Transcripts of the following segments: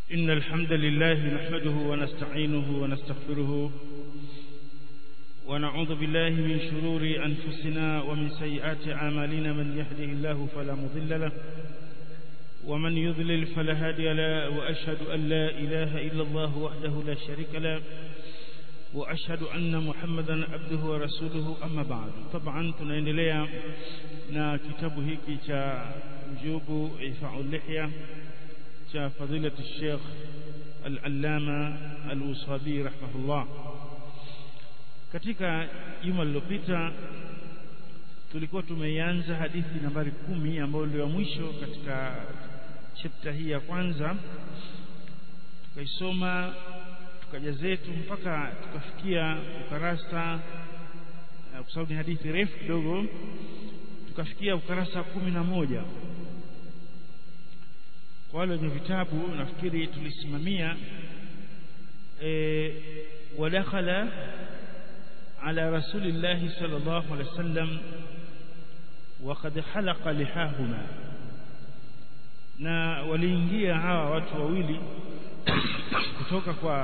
إن الحمد لله نحمده ونستعينه ونستغفره ونعوذ بالله من شرور أنفسنا ومن سيئات أعمالنا من يهده الله فلا مضل له ومن يضلل فلا هادي له وأشهد أن لا إله إلا الله وحده لا شريك له وأشهد أن محمدا عبده ورسوله أما بعد طبعا tunaendelea na kitabu hiki cha ujubu ifa'ul lihya cha fadilati Sheikh Al-Allama Al-Usabi rahimahullah katika juma lililopita tulikuwa tumeianza hadithi nambari kumi ambayo ndio ya mwisho katika chapter hii ya kwanza tukaisoma tukaja zetu mpaka tukafikia ukarasa kwa sababu ni hadithi refu kidogo tukafikia ukarasa kumi na moja kwa wale wenye vitabu nafikiri tulisimamia e, wadakhala ala rasulillahi sallallahu alaihi wasallam وقد حلق لحاهما na waliingia hawa watu wawili kutoka kwa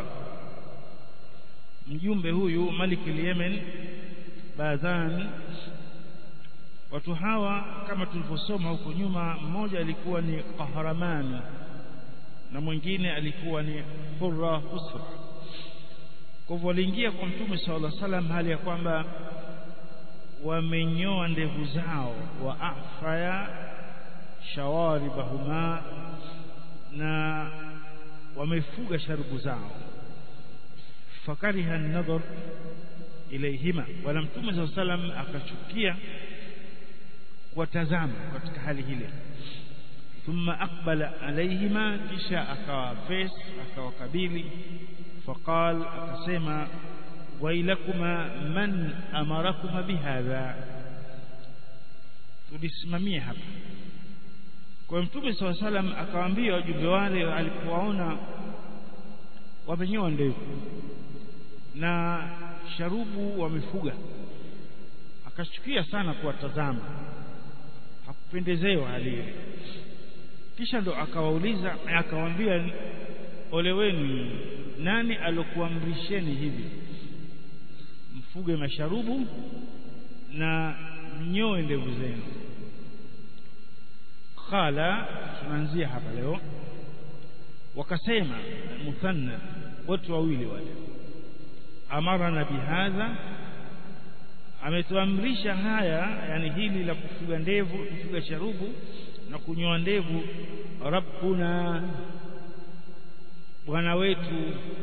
mjumbe huyu Malik al-Yemen Badhan watu hawa kama tulivyosoma huko nyuma mmoja alikuwa ni Qahraman na mwingine alikuwa ni Qurra Husra kwa hivyo waliingia kwa Mtume sallallahu alaihi wasallam hali ya kwamba wamenyoa ndevu zao wa afaya shawaribahuma na wamefuga sharubu zao fakariha an-nadhar ilayhima wala mtume sallallahu salam akachukia kuwatazama katika hali ile thumma aqbala alayhima kisha akawa face akawakabili faqal akasema wailakuma man amarakuma bihadha tulisimamia hapa kwa mtume saw salam akawaambia wajumbe wale alipowaona wamenyoa ndevu na sharubu wamefuga akachukia sana kuwatazama hakupendezewa hali ile kisha ndo akawauliza akawaambia ole wenu nani alokuamrisheni hivi mfuge masharubu na mnyoe ndevu zenu qala tunaanzia hapa leo wakasema muthanna watu wawili wale amarana bihadha ametuamrisha haya yani hili la kufuga ndevu kufuga sharubu na kunyoa ndevu rabbuna bwana wetu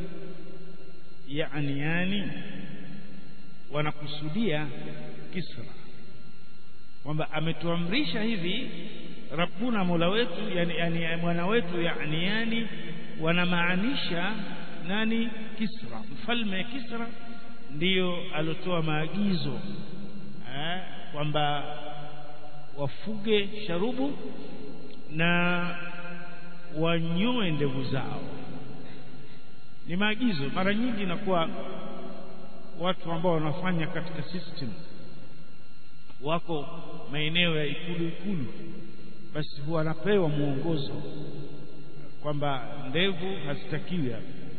yani yani wanakusudia Kisra kwamba ametuamrisha hivi Rabbuna Mola wetu yani, yani mwana wetu yani yani wanamaanisha nani Kisra mfalme Kisra ndiyo alotoa maagizo eh, kwamba wafuge sharubu na wanyoe ndevu zao ni maagizo mara nyingi inakuwa watu ambao wanafanya katika system wako maeneo ya ikulu ikulu basi huwa wanapewa mwongozo kwamba ndevu hazitakiwi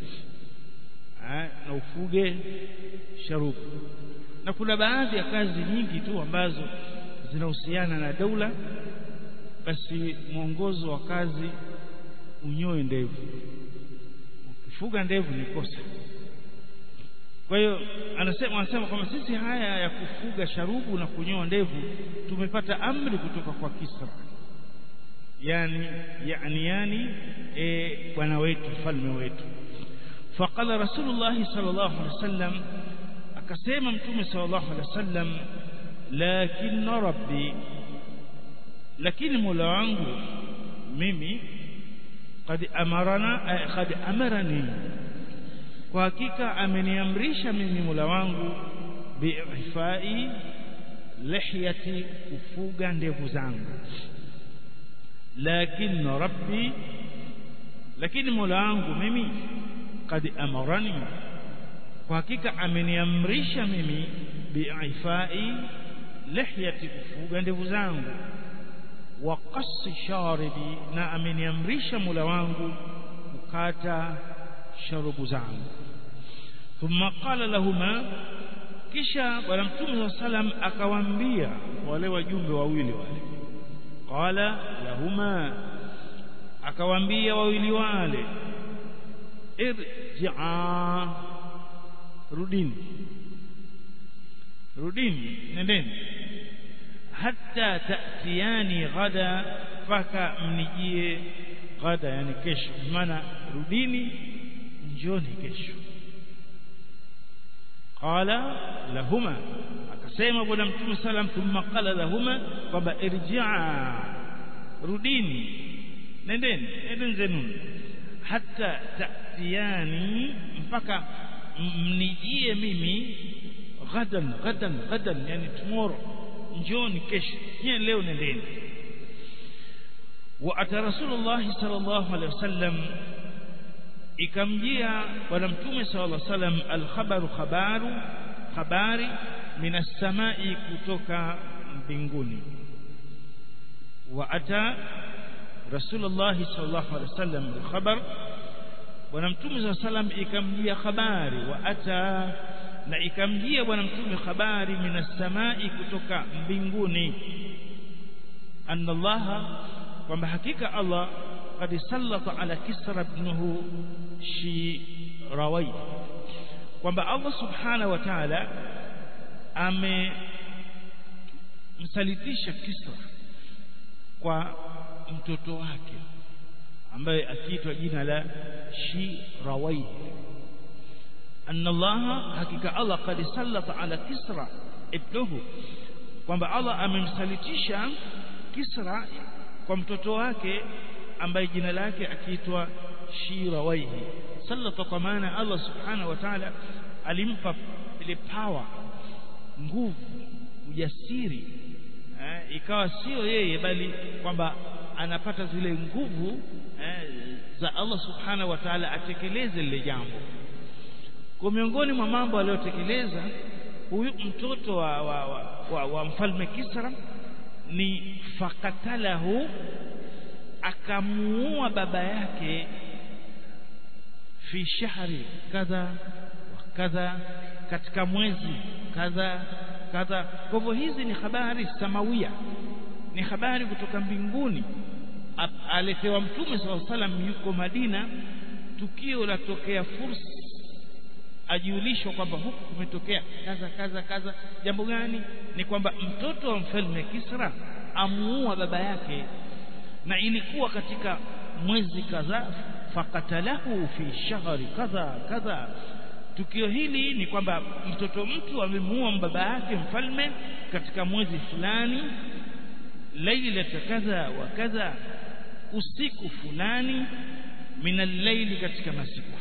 na ufuge sharubu na kuna baadhi ya kazi nyingi tu ambazo zinahusiana na daula basi mwongozo wa kazi unyoe ndevu ukifuga ndevu ni kosa kwa hiyo anasema anasema kwamba sisi haya ya kufuga sharubu na kunyoa ndevu tumepata amri kutoka kwa Kisra yani yani yani e, bwana wetu mfalme wetu faqala rasulullah sallallahu alaihi wasallam akasema mtume sallallahu alaihi wasallam lakin rabbi lakini mola wangu mimi qad amarana qad amarani kwa hakika ameniamrisha mimi Mola wangu biifai lihyati kufuga ndevu zangu lakini rabbi lakini Mola wangu mimi kad amarani kwa hakika ameniamrisha mimi biifai lihyati kufuga ndevu zangu wa qassi sharibi na ameniamrisha Mola wangu kukata sharubu zangu thumma qala lahuma kisha bwana mtume saa salam akawaambia wale wajumbe wawili wale qala lahuma akawaambia wawili wale irji'a rudini rudini nendeni hatta ta'tiyani ghada mpaka mnijie ghada yani kesho maana rudini njoni kesho qala lahuma akasema bwana mtume salam thumma qala lahuma kwamba irji'a rudini nendeni nendeni zenuni hatta ta'tiyani mpaka mnijie mimi ghadan ghadan ghadan yani tomorrow njoni kesho nyie leo nendeni wa ata rasulullah sallallahu alaihi wasallam ikamjia bwana mtume sallallahu alaihi wasallam alkhabaru khabaru habari minas samai kutoka mbinguni wa ata rasulullah sallallahu alaihi wasallam alkhabar bwana mtume sallallahu alaihi wasallam ikamjia habari wa ata na ikamjia bwana mtume habari minas samai kutoka mbinguni anna allaha kwamba hakika Allah qad sallata ala kisra ibnuhu shirawai kwamba Allah subhanahu wa ta'ala amemsalitisha Kisra kwa mtoto wake ambaye akiitwa jina la Shirawai anna Allah hakika Allah qad sallata ala Kisra ibnuhu kwamba Allah amemsalitisha Kisra kwa mtoto wake ambaye jina lake akiitwa Shirawaihi sallata kwa maana Allah subhanahu wa ta'ala alimpa ile power nguvu ujasiri eh, ikawa sio yeye bali kwamba anapata zile nguvu eh, za Allah subhanahu wa ta'ala atekeleze lile jambo kwa miongoni mwa mambo aliyotekeleza huyu mtoto wa, wa, wa, wa, wa mfalme Kisra ni fakatalahu akamuua baba yake fi shahri kadha wa kadha katika mwezi kadha kadha kwa hivyo hizi ni habari samawia ni habari kutoka mbinguni aletewa mtume saa salam yuko Madina tukio la tokea fursa ajulishwa kwamba huku kumetokea kaza kaza kaza jambo gani ni kwamba mtoto wa mfalme Kisra amuua baba yake na ilikuwa katika mwezi kadhaa fakatalahu fi shahri kadha kadha tukio hili ni kwamba mtoto mtu amemuua baba yake mfalme katika mwezi fulani lailata kadha wa kadha usiku fulani min al-layli katika masiku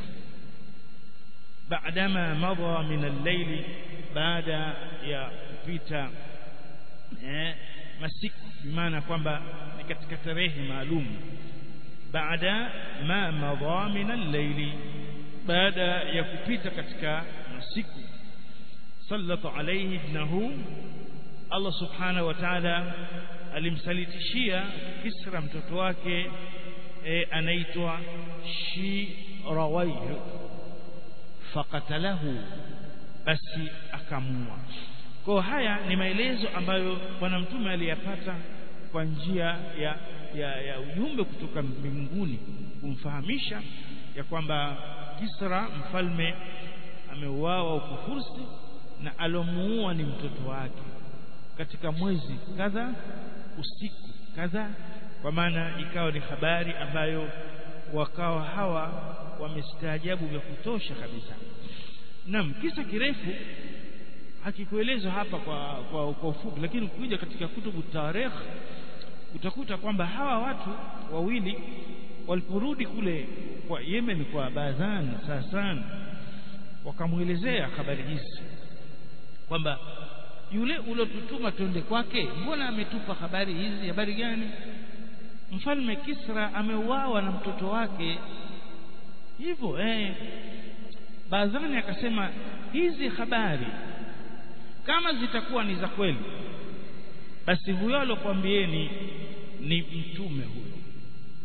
بعدما مضى من الليل بعد ya kupita eh, masiku bimaana kwamba ni katika tarehe maalum baada ma madha min al-layli baada ya kupita katika masiku sallata alayhi ibnahu Allah subhanahu wa ta'ala alimsalitishia Kisra mtoto wake e, anaitwa Shirawayh fakatalahu basi akamua kwa haya ni maelezo ambayo bwana mtume aliyapata kwa njia ya, ya, ya ujumbe kutoka mbinguni kumfahamisha ya kwamba Kisra mfalme ameuawa huko Fursi na alomuua ni mtoto wake katika mwezi kadha usiku kadha kwa maana ikawa ni habari ambayo wakawa hawa wamestaajabu vya kutosha kabisa naam kisa kirefu hakikuelezwa hapa kwa kwa, kwa ufupi lakini ukija katika kutubu tarikh utakuta kwamba hawa watu wawili waliporudi kule kwa Yemen kwa Bazan Sasan wakamwelezea habari hizi kwamba yule uliotutuma twende kwake mbona ametupa habari hizi habari gani mfalme Kisra ameuawa na mtoto wake hivyo eh Bazani akasema hizi habari kama zitakuwa ni za kweli basi huyo alokuambieni ni mtume huyo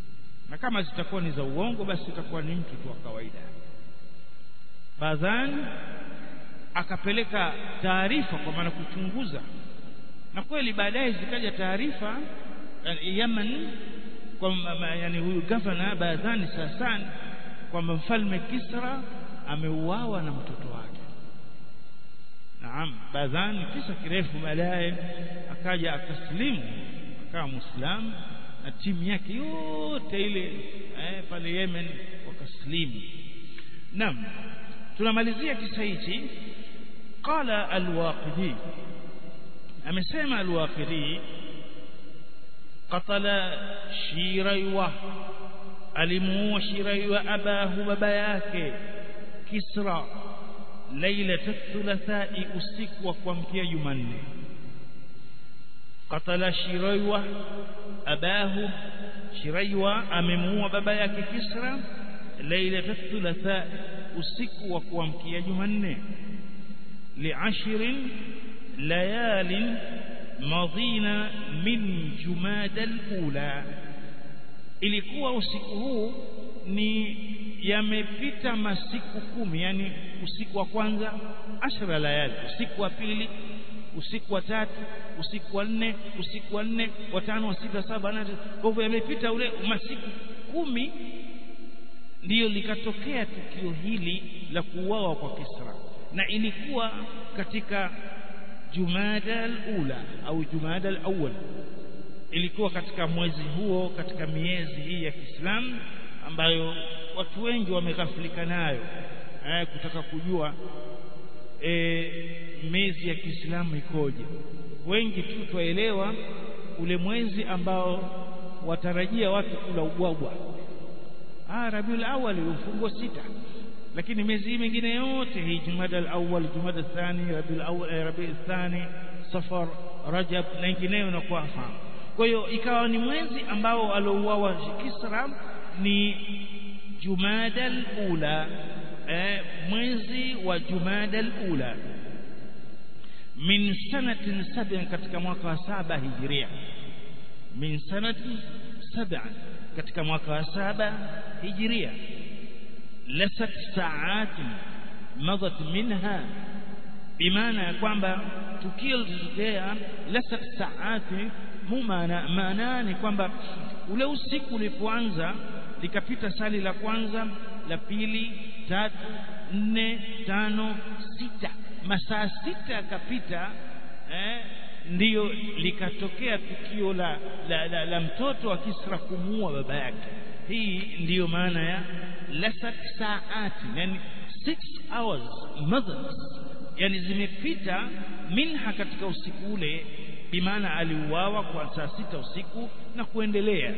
na kama zitakuwa ni za uongo basi itakuwa ni mtu tu wa kawaida Badhan akapeleka taarifa kwa maana kuchunguza na kweli baadaye zikaja taarifa Yaman kwa yani huyu gavana Badhan Sasan kwamba mfalme Kisra ameuawa na mtoto wake naam Badhan kisa kirefu baadaye akaja akaslimu akawa muislamu na timu yake yote ile eh, pale Yemen wakaslimu naam tunamalizia kisa hichi qala al-waqidi amesema al-waqidi qatala shiraywa alimuua shiraywa abahu baba yake kisra lailat thulathai usiku wa kuamkia jumanne qatala shiraywa abahu shiraywa amemuua baba yake kisra lailat thulathai usiku wa kuamkia jumanne li'ashrin layalin madhina min jumada al-ula ilikuwa usiku huu ni yamepita masiku kumi yani usiku wa kwanza ashra layali usiku wa pili usiku wa tatu usiku wa nne usiku wa nne wa tano wa sita saba nane kwa hivyo yamepita ule masiku kumi ndiyo likatokea tukio hili la kuuawa kwa Kisra na ilikuwa katika Jumada al-ula au Jumada al-awwal ilikuwa katika mwezi huo katika miezi hii ya Kiislamu ambayo watu wengi wameghafilika nayo eh, kutaka kujua e, miezi ya Kiislamu ikoje wengi tu twaelewa ule mwezi ambao watarajia watu kula ubwabwa ah Rabiul Awwal ufungo sita lakini miezi hii mingine yote hii Jumada al-awwal Jumada thani Rabiul Awwal Rabiul thani Safar Rajab na nyingineyo na kuwafahamu kwa hiyo ikawa ni mwezi ambao alouawa Kisra ni Jumada al-ula eh, mwezi wa Jumada al-ula min sanatin sab'in katika mwaka wa saba hijiria min sanatin sab'in katika mwaka wa saba hijiria lasat saatin madat minha bimaana ya kwamba tukio lilitokea lasat saati mu maana maana ni kwamba ule usiku ulipoanza likapita sali la kwanza la pili tatu nne tano sita masaa sita yakapita eh, ndiyo likatokea tukio la, la, la, la mtoto wa Kisra kumuua baba yake hii ndiyo maana ya lasat saati yani 6 hours mothers yani zimepita minha katika usiku ule bimaana aliuawa kwa saa sita usiku na kuendelea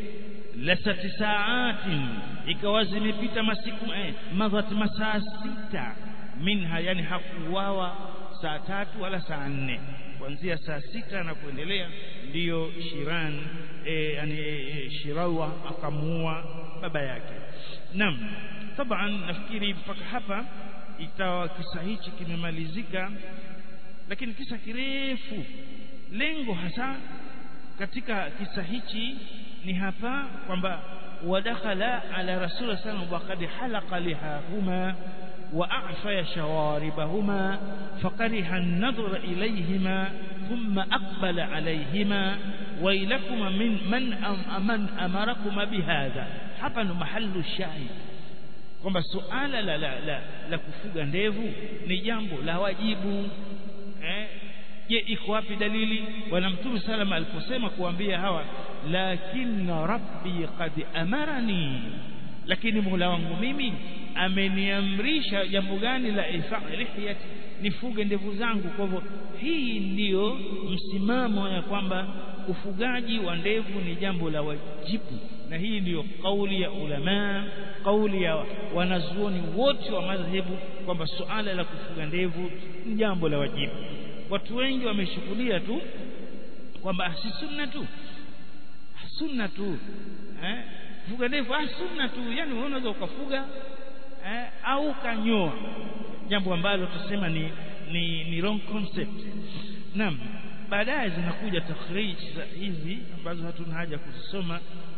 lasati saatin ikawa zimepita masiku eh, madhat masaa sita minha yani hakuuawa saa tatu wala saa nne kuanzia saa sita na kuendelea ndiyo Shiran e, yani e, Shirawa akamuua baba yake naam taban nafikiri mpaka hapa ikawa kisa hichi kimemalizika lakini kisa kirefu lengo hasa katika kisa hichi ni hapa kwamba wadakhala ala rasul sallallahu waqad halaqa lihahuma وأعفى شواربهما فكره النظر إليهما ثم أقبل عليهما ويلكم من من أم من أمركم بهذا hapa ndo mahallu shahid kwamba suala la, la, la, la kufuga ndevu ni jambo la wajibu eh je iko wapi dalili bwana mtume salama aliposema kuambia hawa lakinna rabbi qad amarani lakini Mola wangu mimi ameniamrisha jambo gani la ifa lihiyati nifuge ndevu zangu kwa hivyo hii ndiyo msimamo ya kwamba ufugaji wa ndevu ni jambo la wajibu na hii ndiyo kauli ya ulama kauli ya wanazuoni wote wa madhehebu kwamba suala la kufuga ndevu ni jambo la wajibu watu wengi wameshukulia tu kwamba si sunna tu sunna tu eh fuga ndevu ah sunna tu yani wewe unaweza ukafuga eh, au kanyoa jambo ambalo tusema ni ni, ni wrong concept naam baadaye zinakuja takhrij hizi ambazo hatuna haja kuzisoma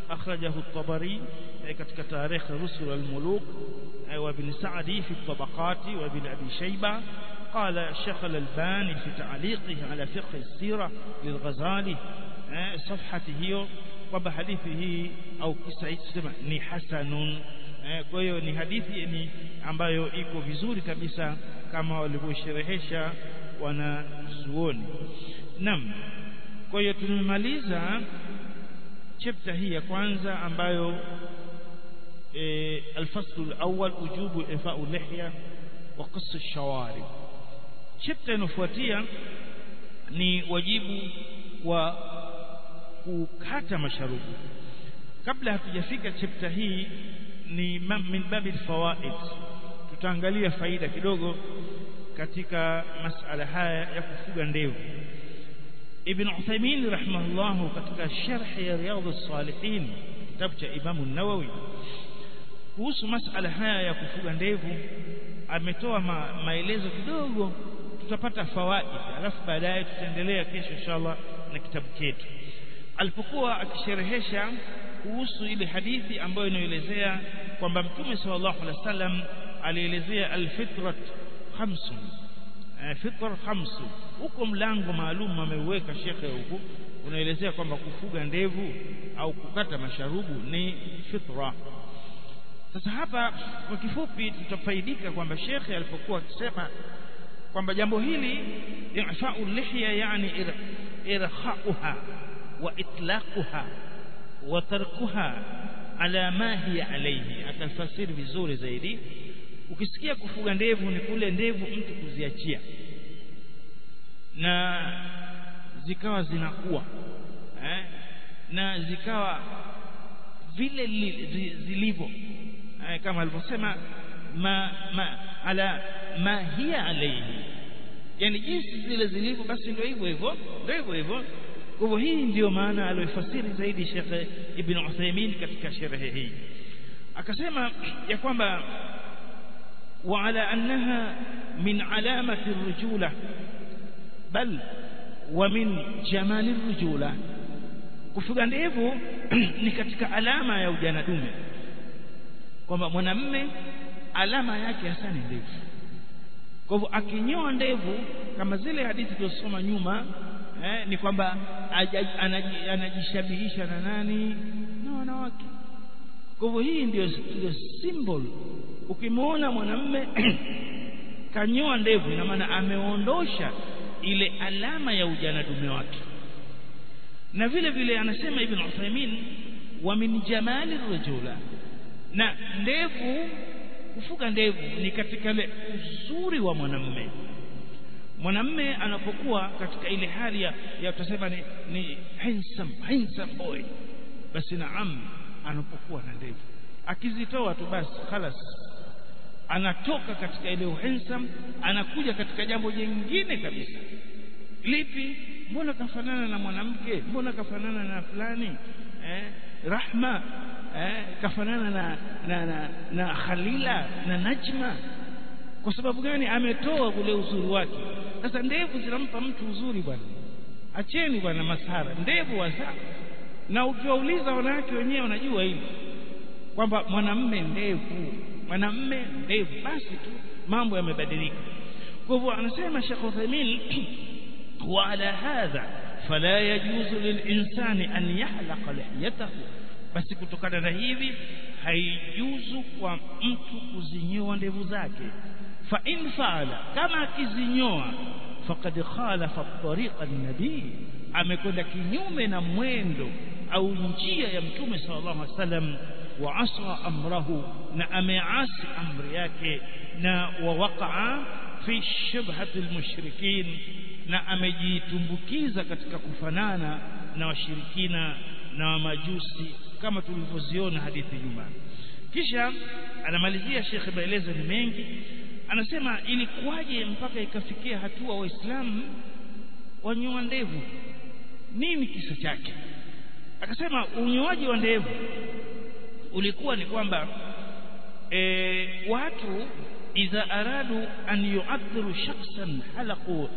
akhrajahu at-tabari katika tarikh rusul al-muluk wa ibn sa'di fi at-tabaqat wa ibn abi shayba قال الشيخ الألباني في تعليقه على فقه السيرة للغزالي صفحة هي kwamba hadithi hii au kisa hiki tusema ni hasanun kwa hiyo ni hadithi ni ambayo iko vizuri kabisa kama walivyosherehesha wanazuoni naam kwa hiyo tumemaliza chapter hii ya kwanza ambayo e, الفصل الأول وجوب إفاء اللحية وقص الشوارب chapter inafuatia ni wajibu wa kukata masharubu kabla hatujafika chapter hii ni min babil fawaid tutaangalia faida kidogo katika masala haya ya kufuga ndevu Ibn Uthaymeen rahimahullah katika sharh ya Riyadhus Salihin kitabu cha Imam an-Nawawi kuhusu masala haya ya kufuga ndevu ametoa ma, maelezo kidogo tutapata fawaid alafu baadaye tutaendelea kesho inshallah na kitabu chetu alipokuwa akisherehesha kuhusu ile hadithi ambayo inaelezea kwamba mtume sallallahu alaihi wasallam alielezea alfitrat khamsun fitra khamsu huko mlango maalum ameuweka shekhe huku unaelezea kwamba kufuga ndevu au kukata masharubu ni fitra sasa hapa kwa kifupi tutafaidika kwamba shekhe alipokuwa akisema kwamba jambo hili ifa'u lihya yani irkhauha wa itlaquha wa tarkuha ala ma hiya alayhi atafasiri vizuri zaidi ukisikia kufuga ndevu ni kule ndevu mtu kuziachia na zikawa zinakuwa eh? na zikawa vile zilivyo eh, kama alivyosema ma, ma ala ma hiya alayhi yani jinsi zile zilivyo basi ndio hivyo hivyo ndio hivyo hivyo kwa hivyo hii ndiyo maana aliyofasiri zaidi Sheikh Ibn Uthaymeen katika sherehe hii akasema ya kwamba وعلى أنها من علامة الرجولة بل ومن جمال الرجولة kufuga ndevu ni katika alama ya ujana dume kwamba mwanamme alama yake hasa ni ndevu kwa hivyo akinyoa ndevu kama zile hadithi tulizosoma nyuma eh, ni kwamba anajishabihisha na nani na wanawake kwa hivyo hii ndio ndio symbol ukimwona mwanamme kanyoa ndevu ina maana ameondosha ile alama ya ujana dume wake na vile vile anasema ibn Uthaymeen wa min jamali rajula na ndevu kufuga ndevu ni katika ile uzuri wa mwanamme mwanamme anapokuwa katika ile hali ya, ya tutasema ni, ni handsome handsome boy basi naam anapokuwa na ndevu akizitoa tu basi khalas anatoka katika ile handsome anakuja katika jambo jingine kabisa lipi mbona kafanana na mwanamke mbona kafanana na fulani eh, rahma eh, kafanana na, na, na, na khalila na najma kwa sababu gani ametoa ule uzuri wake sasa ndevu zinampa mtu uzuri bwana acheni bwana masara ndevu wasa na ukiwauliza wanawake wenyewe wanajua hili kwamba mwanamme ndevu mwanamme ndevu basi tu mambo yamebadilika kwa hivyo anasema Sheikh Uthaymeen wa ala hadha fala yajuzu lilinsani an yahlaqa lihiyatahu basi kutokana na hivi haijuzu kwa mtu kuzinyoa ndevu zake fa in faala kama akizinyoa faqad khalafa tariqa an-nabii amekwenda kinyume na mwendo au njia ya mtume sallallahu alaihi wasallam wa asra amrahu na ameasi amri yake na wawaqaa fi shubhati almushrikin na amejitumbukiza katika kufanana na washirikina na wamajusi kama tulivyoziona hadithi nyuma kisha anamalizia Sheikh maelezo ni mengi anasema ilikuwaje mpaka ikafikia hatua waislamu wanyoa ndevu nini kisa chake akasema unyoaji wa ndevu ulikuwa ni kwamba e, watu idha aradu an yu'adhiru shakhsan halaqu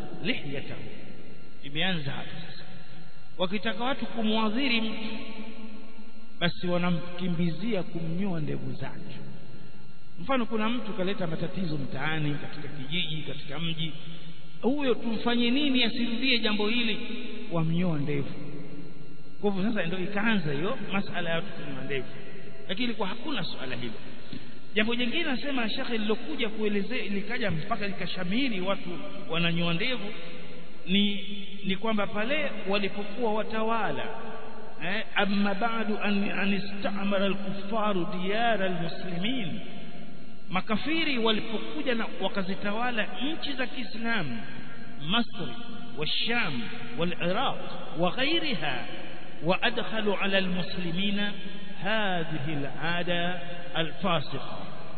basi wanamkimbizia kumnyoa ndevu zake mfano kuna mtu kaleta matatizo mtaani katika kijiji katika mji huyo tumfanye nini asirudie jambo hili wamnyoa ndevu kwa hivyo sasa ndio ikaanza hiyo masala ya watu kunyoa ndevu lakini kwa hakuna suala hilo jambo jingine nasema shekhe lilokuja kuelezea likaja mpaka likashamiri watu wananyoa ndevu ni ni kwamba pale walipokuwa watawala eh, amma ba'du an, an istamara al-kuffaru diyara al-muslimin makafiri walipokuja na wakazitawala nchi za Kiislamu Masri والشام والعراق وغيرها وأدخلوا على المسلمين هذه العادة الفاسقة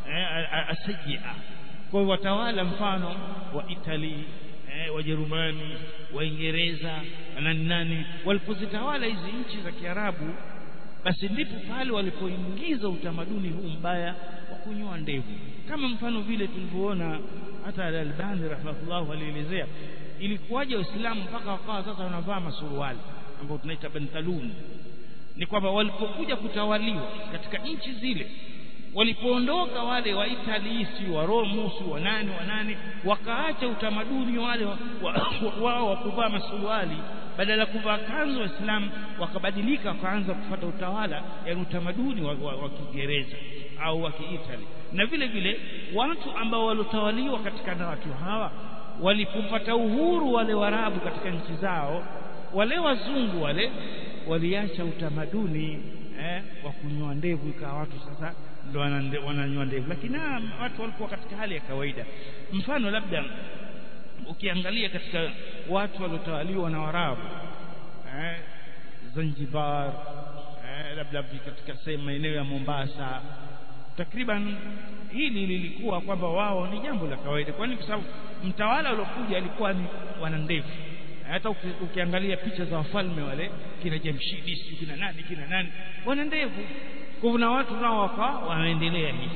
السيئة kwa watawala mfano wa Italy eh, Wajerumani Waingereza na nani walipozitawala hizi nchi za Kiarabu basi ndipo pale walipoingiza utamaduni huu mbaya wa kunyoa ndevu kama mfano vile tulivyoona hata Al-Albani rahimahullah alielezea ilikuwaje Waislamu mpaka wakawa sasa wanavaa masuruali ambao tunaita bentalun ni kwamba walipokuja kutawaliwa katika nchi zile walipoondoka wale wa Italy si wa Rome si wa nani wa nani wakaacha utamaduni wale wao wa, wa, wa kuvaa masuruali badala ya kuvaa kanzu waislamu wakabadilika wakaanza kufuata utawala yani utamaduni wa, wa, wa Kiingereza au wa Kiitali na vile vile watu ambao waliotawaliwa katika na watu hawa walipopata uhuru wale warabu katika nchi zao wale wazungu wale waliacha utamaduni eh, wa kunyoa ndevu ikawa watu sasa ndo wananyoa ndevu lakini watu walikuwa katika hali ya kawaida mfano labda ukiangalia katika watu waliotawaliwa na warabu eh, Zanzibar eh, labda katika sehemu maeneo ya Mombasa takriban hili lilikuwa kwamba wao ni jambo la kawaida kwani kwa sababu mtawala aliokuja alikuwa ni wana ndevu hata ukiangalia picha za wafalme wale kina Jamshidi sio kina nani kina nani wana ndevu kwa hivyo na watu nao wakawa wanaendelea hivi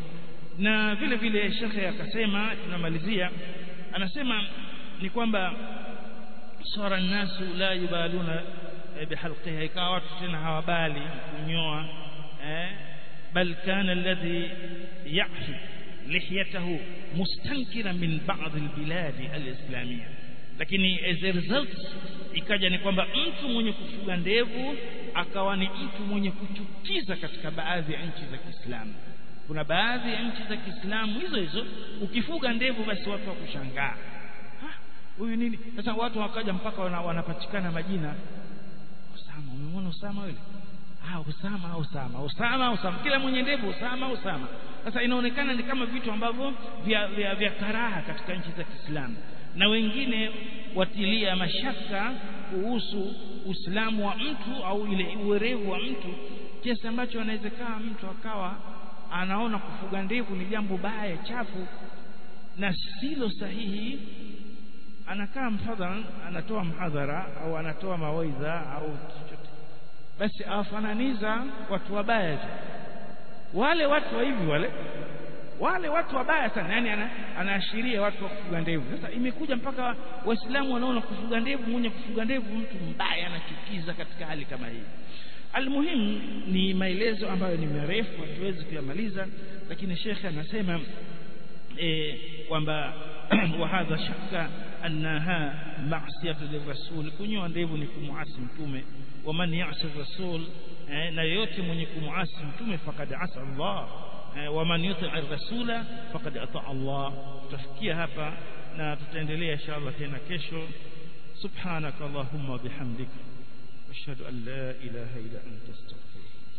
na vile vile shekhe akasema tunamalizia anasema ni kwamba sara nasu la yubaluna bihalqiha ikawa watu tena hawabali kunyoa eh bal kana alladhi ya'fi lihiyatahu mustankira min ba'd albilad alislamiyya lakini as a result ikaja ni kwamba mtu mwenye kufuga ndevu akawa ni mtu mwenye kuchukiza katika baadhi ya nchi za Kiislamu kuna baadhi ya nchi za Kiislamu hizo hizo ukifuga ndevu basi watu wakushangaa huyu nini sasa watu wakaja mpaka wana, wanapatikana majina Usama umemwona Usama yule ah Usama Usama Usama Usama kila mwenye ndevu Usama Usama sasa inaonekana ni kama vitu ambavyo vya, vya, vya karaha katika nchi za Kiislamu na wengine watilia mashaka kuhusu Uislamu wa mtu au ile uwerevu wa mtu kiasi ambacho anawezekana mtu akawa anaona kufuga ndevu ni jambo baya chafu na silo sahihi anakaa mfadhara anatoa mhadhara au anatoa mawaidha au chochote basi awafananiza watu wabaya wale watu wa hivi wale wale watu wabaya sana yani ana, anaashiria watu wa kufuga ndevu sasa imekuja mpaka waislamu wanaona kufuga ndevu mwenye kufuga ndevu mtu mbaya anachukiza katika hali kama hii almuhimu ni maelezo ambayo ni marefu hatuwezi kuyamaliza lakini shekhe anasema e, kwamba wa hadha shakka annaha ma'siyatu lirrasul kunyoa ndevu ni kumuasi mtume wa man ya'si rasul eh, na yoyote mwenye kumuasi mtume fakad asa Allah eh, wa man yuti ar-rasula faqad ata Allah tutafikia hapa na tutaendelea inshallah tena kesho subhanaka allahumma bihamdika ashhadu an la ilaha illa anta astaghfiruka